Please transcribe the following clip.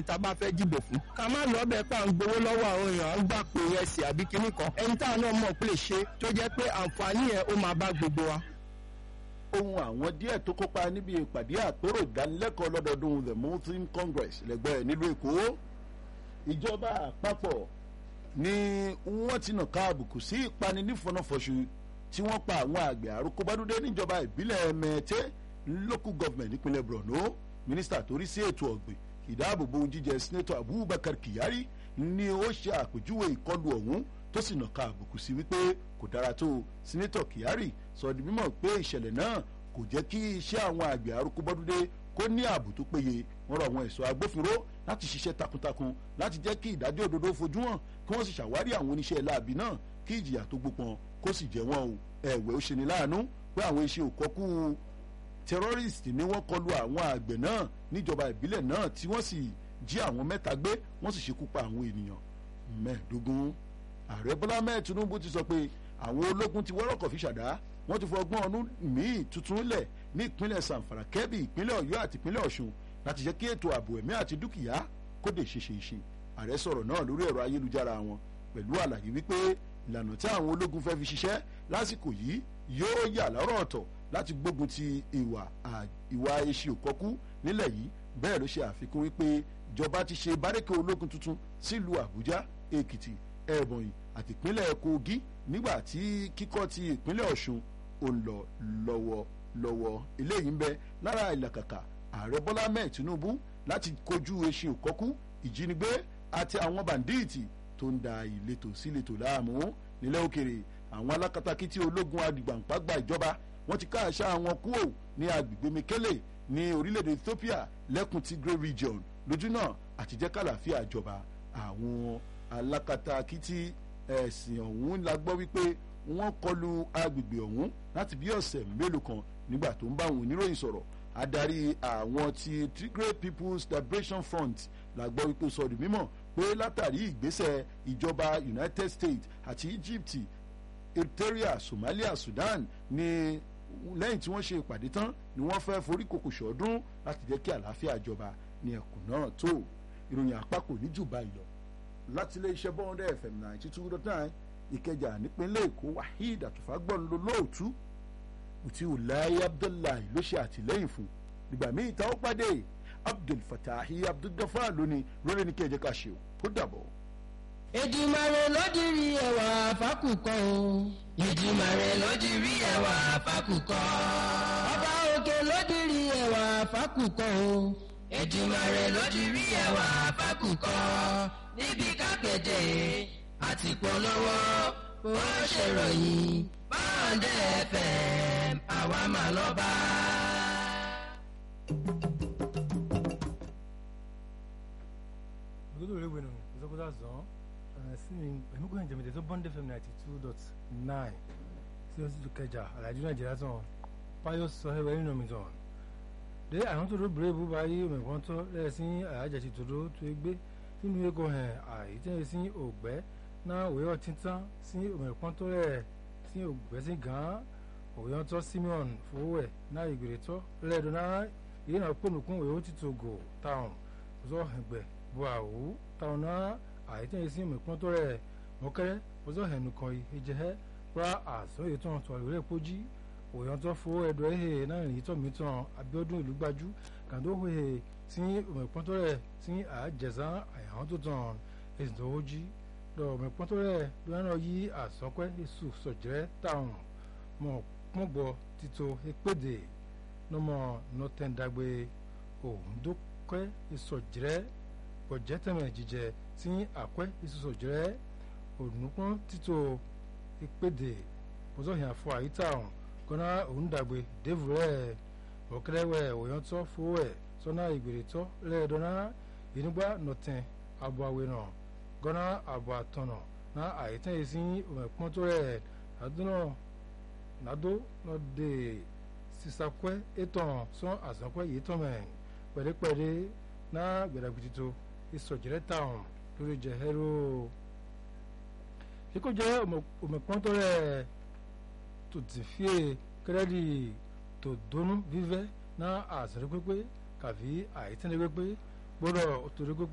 tá a bá fẹ́ dìbò fún. ká má lọ bẹ́ẹ̀ pa ń gbowó lọ́wọ́ àwọn èèyàn à ń gbà pé ẹsẹ̀ àbí kinní kan ẹni táwọn náà mọ̀ pé lè ṣe tó jẹ́ pé àǹfààní yẹn ó máa bá gbogbo wa. ohun àwọn díẹ̀ tó kópa níbi ìpàdé àpérò ìdánilẹ́kọ̀ọ́ lọ́dọọdún the muslim congress lẹ́gbẹ́ nílùú èkó ìjọba àpapọ̀ ni wọ́n ti nàka àbùkù sí ìpani nífọ̀nàfọ̀ṣù tí wọ́n pa àwọn àgbẹ̀ àròkọ́bádúdé níjọba ìbílẹ̀ mẹ́tẹ́ local government nípínlẹ̀ borno mínísítà tó rí sí ètò ọ̀gbìn ìdáàbòbò jíjẹ senator abubakar kyari ni ó ṣe àpèjúwe ìkọlù ọ̀hún tó sì nàka àbùkù sí wípé kò dára tó senator kyari sọ di mímọ̀ pé ìṣẹ̀lẹ̀ náà kò jẹ́ kí iṣẹ́ àwọn àgbẹ̀ àròkọ́bádúdé kó ní ààbò tó péye wọ́n rọ àwọn ẹ̀ṣọ́ agbófinró láti ṣiṣẹ́ takuntakun láti jẹ́ kí ìdájọ́ òdodo fojú hàn kí wọ́n sì ṣàwárí àwọn oníṣẹ́ láabi náà kí ìjìyà tó gbópọn kó sì jẹ́ wọn o ẹ̀wẹ̀ ó ṣe ní láàánú pé àwọn iṣẹ́ òkọ́kú terrorist ni wọ́n kọlu àwọn àgbẹ̀ náà níjọba ìbílẹ̀ náà tí wọ́n sì jí àwọn mẹ́ta gbé wọ́n sì ṣekú pa àwọn ènìyàn mẹ́ẹ̀ẹ́dógún ààrẹ bọ́lá mẹ́ẹ̀ tinubu ti sọ pé àwọn ológun ti wọ́rọ̀kọ̀ fi ṣàdá wọ́n ti fọgbọ́n ọdún míì tuntun lẹ̀ ní ìpínlẹ̀ sanfara kẹ́bì ìpínlẹ̀ ọ̀yọ́ àti ìpínlẹ̀ ọ̀ṣun láti jẹ́ kí ètò ààbò ẹ̀mí àti dúkìá kó lè ṣe ṣe ṣe ààrẹ sọ̀rọ̀ náà lórí ẹ̀rọ ayélujára wọn pẹ̀lú àlàyé wípé ìlànà tí àwọn ológun fẹ́ fi ṣiṣẹ́ lásìkò yìí yóò yà lọ́rọ̀ ọ̀tọ̀ láti gbógun ti ìwà ìwà eṣi òkọ́kú nílẹ̀ yìí bẹ́ẹ̀ ló ṣe àfikún wípé ìjọba ti ṣe bárẹ́kẹ̀ ológun tuntun sílùú àbújá èkìtì ẹ̀bọ̀nyì àti ìpínlẹ̀ kogi nígbà tí kíkọ́ ti ìpínlẹ̀ ọ̀ṣun ò ń lọ lọ́wọ́ lọ́wọ́ eléyìí ń bẹ lára ìlàkàkà ààrẹ bọ́lá mẹ́ẹ̀ tinubu láti kojú eṣin òkọ́kú ìjínigbé àti àwọn bàǹdíìtì tó ń da ìletò síletò láàmú nílẹ̀ òkèrè àwọn alákatakítí ológun adigbàǹpágbà ìjọba wọ́n ti káàṣà àwọn kúò ní agbègbè mekele ní orílẹ̀-èdè ethiopia lẹ́kùn tigray region lójú náà àti jẹ́ kàlàáfíà ìjọba àwọn alákatakítí ẹ̀sìn ọ̀hún la gbọ́ wípé wọ́n kọlu agbègbè ọ̀hún láti bí ọ̀sẹ̀ mélòó kan nígbà tó ń bá àwọn oníròyìn sọ̀rọ̀ adarí àwọn ti tigray people's liberation front la gbọ́ wípé sọ di mímọ̀ pé látàrí ìgbésẹ̀ ìjọba united states àti egypt eritrea somalia sudan ni lẹ́yìn tí wọ́n ṣe ìpàdé tán ni wọ́n fẹ́ forí kòkò ṣọ́ọ́dún láti jẹ́ kí àlàáfíà jọba ní ẹkùn náà tó ìròyìn àpapọ̀ ní jù báyìí lọ láti ilé iṣẹ́ bọ́ọ̀dẹ́ fm ninety two dot nine ìkẹjà nípínlẹ̀ èkó waheed àtúfágbọ́n ló lóòtúùtí ulayi abdullahi ló ṣe àtìlẹ́yìn fún nígbà míì tá ó pàdé abdul fatahi abdulgafar lónìí lórí ní kẹjẹ ká ṣe ó dàbọ̀. Èdùmàrè lódìrí ẹwà fákùkọ o. Èdùmàrè lódìrí ẹwà fákùkọ. Ọba òkè lódìrí ẹwà fákùkọ o. Èdùmàrè lódìrí ẹwà fákùkọ. Níbi kápẹ́tẹ̀ àti polówó ó ṣèròyìn báńdẹ̀ fm àwa máa lọ bá. Gudu rewe no zokoda zon sini emugu nje mede so bond fm 92.9 si o si tu keja alaju Nigeria zon payo so he we no mi zon de àwọn tó do brave ba yi me kon to le sin aja ti todo to egbe nínú ego hen ai te sin ogbe na we o tintan sin o me kon to le sin ogbe sin gan o yon to Simeon fowe na igbere to le do na yi na ponukun we o ti to go town zo egbe buawu tauna àìtẹ́ yìí sí mẹ̀kún tó rẹ̀ mọ́kẹ́rẹ́ ọjọ́ ẹ̀nu kan ìjẹ́ ra àṣọ ìtàn tó àlùrẹ́ pójí òyàn tó fowó ẹ̀dọ̀ ẹ̀hẹ́ náà ní tọ́ mi tán Abíọ́dún ìlú gbajú kàdó hòhè sí mẹ̀kún tó rẹ̀ sí àjẹsán àyàwó tó tàn èsì tó ó jí lọ mẹ̀kún tó rẹ̀ lọ́nà yí àsọpẹ́ èso sọ̀jẹ́ táwọn mọ̀ pọ́ngbọ́ títò ìpèdè nọmọ nọtẹ́ndàgbé òǹdókẹ́ ìsọ̀jẹ́ bọ̀jẹ́tẹ̀mẹ̀ jíjẹ tí àkwẹ́ ìsúsọ jẹ́ ònùpọ̀n títò ìpèdè bọ́sọ̀hìn àfọ àyíká ọ̀hún kọ́nà òǹdàgbé dèvù rẹ̀ ọ̀kẹ́rẹ́wẹ̀ òyìnbó fowó ẹ̀ sọ́nà ìgbèrè tọ́ lẹ́ẹ̀dọ́nà ìnugbà nọ̀tẹ̀ àbọ̀ àwẹ̀ náà gọ́nà àbọ̀ àtọ̀nà na àyíká yìí sí òmẹ̀pọ̀n tó rẹ̀ àdúnà nàdó lọ́dẹ̀ sísàkwẹ́ ètò sọ́n àsàkwẹ́ yìí tọ́mẹ̀ pẹ̀lẹ́pẹ̀lẹ́ na gbẹ̀dàgbìtìtò ìsọ̀jẹ̀rẹ̀ táwọn lórí jẹ̀hẹ́rò kíkó jẹ́ òmùpọ́ntọ́ rẹ̀ tó ti fi kẹ́rẹ́dì tó dónú vívẹ́ náà àṣírí pípé kàfi àìtẹ́lẹ̀ pípé gbọ́dọ̀ torí pípé.